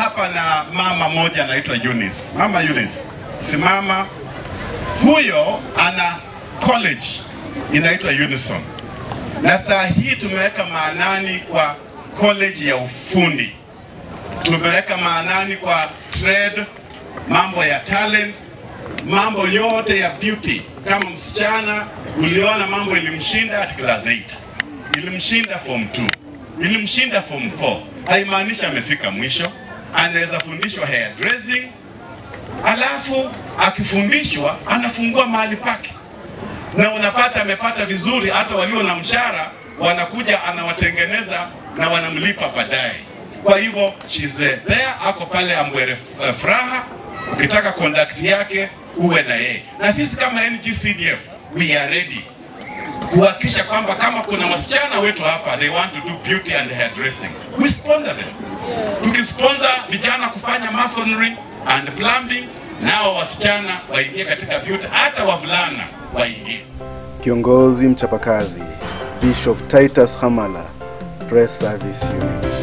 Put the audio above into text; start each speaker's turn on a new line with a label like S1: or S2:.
S1: hapa na mama moja anaitwa Eunice. Mama Eunice, simama. Huyo ana college inaitwa Unison, na saa hii tumeweka maanani kwa college ya ufundi, tumeweka maanani kwa trade, mambo ya talent, mambo yote ya beauty. Kama msichana uliona mambo ilimshinda at class 8, ilimshinda form 2, ilimshinda form 4, haimaanishi amefika mwisho. Anaweza fundishwa hairdressing, alafu akifundishwa anafungua mahali pake, na unapata amepata vizuri. Hata walio na mshahara wanakuja, anawatengeneza na wanamlipa baadaye. Kwa hivyo she's there, ako pale Ambwere Furaha. Ukitaka conduct yake uwe na yeye, na sisi kama NGCDF we are ready kuhakikisha kwamba kama kuna wasichana wetu hapa they want to do beauty and hairdressing, we sponsor them. Tukisponsor vijana kufanya masonry and plumbing, nao wasichana waingie katika beauty, hata wavulana waingie.
S2: Kiongozi mchapakazi Bishop Titus Hamala, Press Service Unit.